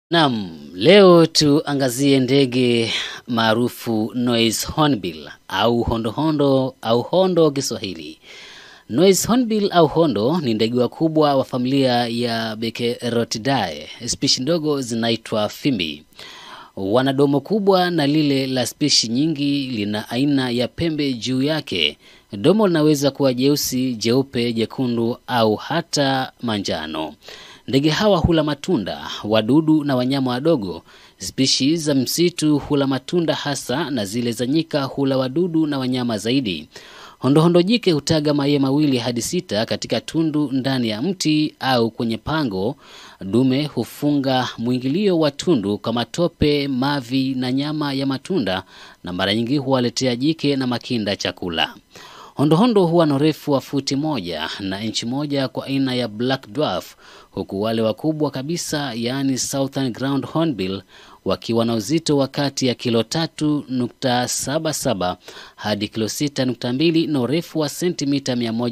Naam, leo tuangazie ndege maarufu Noise Hornbill au hondohondo au hondo Kiswahili. Noise Hornbill au hondo ni ndege wakubwa wa familia ya Bekerotidae. Spishi ndogo zinaitwa fimbi. Wana domo kubwa na lile la spishi nyingi lina aina ya pembe juu yake. Domo linaweza kuwa jeusi, jeupe, jekundu au hata manjano. Ndege hawa hula matunda, wadudu na wanyama wadogo. Spishi za msitu hula matunda hasa na zile za nyika hula wadudu na wanyama zaidi. Hondohondo jike hutaga mayai mawili hadi sita katika tundu ndani ya mti au kwenye pango. Dume hufunga mwingilio wa tundu kwa matope, mavi na nyama ya matunda, na mara nyingi huwaletea jike na makinda chakula. Hondohondo huwa na urefu wa futi moja na inchi moja kwa aina ya Black Dwarf, huku wale wakubwa kabisa yaani Southern Ground Hornbill wakiwa na uzito wa kati ya kilo tatu nukta saba saba hadi kilo sita nukta mbili na urefu wa sentimita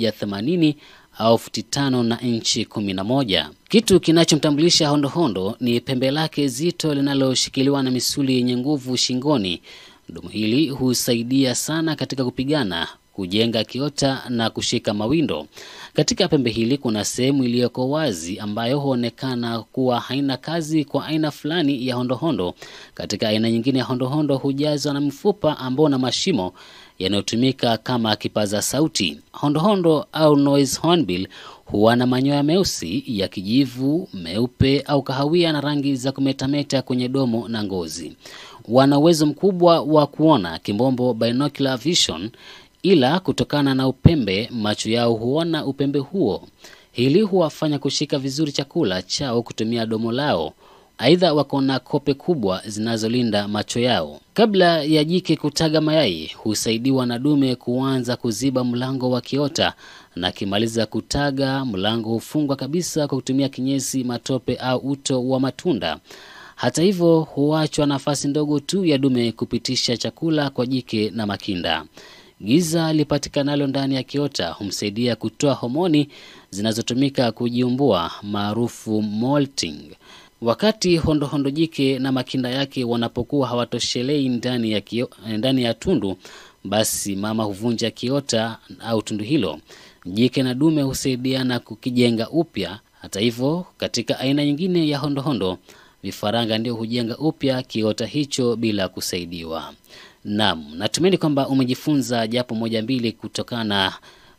180 au futi tano na inchi kumi na moja. Kitu kinachomtambulisha hondohondo ni pembe lake zito linaloshikiliwa na misuli yenye nguvu shingoni. Dumu hili husaidia sana katika kupigana kujenga kiota na kushika mawindo. Katika pembe hili kuna sehemu iliyoko wazi ambayo huonekana kuwa haina kazi kwa aina fulani ya hondohondo. Katika aina nyingine ya hondohondo hujazwa na mfupa ambao na mashimo yanayotumika kama kipaza sauti. Hondohondo au noise hornbill huwa na manyoya meusi ya kijivu, meupe au kahawia na rangi za kumetameta kwenye domo na ngozi. Wana uwezo mkubwa wa kuona, kimbombo binocular vision, ila kutokana na upembe macho yao huona upembe huo. Hili huwafanya kushika vizuri chakula chao kutumia domo lao. Aidha, wako na kope kubwa zinazolinda macho yao. Kabla ya jike kutaga mayai, husaidiwa na dume kuanza kuziba mlango wa kiota, na akimaliza kutaga, mlango hufungwa kabisa kwa kutumia kinyesi, matope au uto wa matunda. Hata hivyo, huachwa nafasi ndogo tu ya dume kupitisha chakula kwa jike na makinda. Giza lipatikanalo ndani ya kiota humsaidia kutoa homoni zinazotumika kujiumbua maarufu molting. Wakati hondohondo jike na makinda yake wanapokuwa hawatoshelei ndani ya, kio, ndani ya tundu, basi mama huvunja kiota au tundu hilo. Jike na dume husaidiana kukijenga upya. Hata hivyo, katika aina nyingine ya hondohondo, vifaranga ndio hujenga upya kiota hicho bila kusaidiwa. Naam, natumaini kwamba umejifunza japo moja mbili kutokana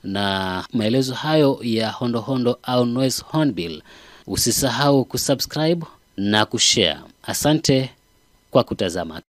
na maelezo hayo ya hondohondo au noise hornbill. Usisahau kusubscribe na kushare. Asante kwa kutazama.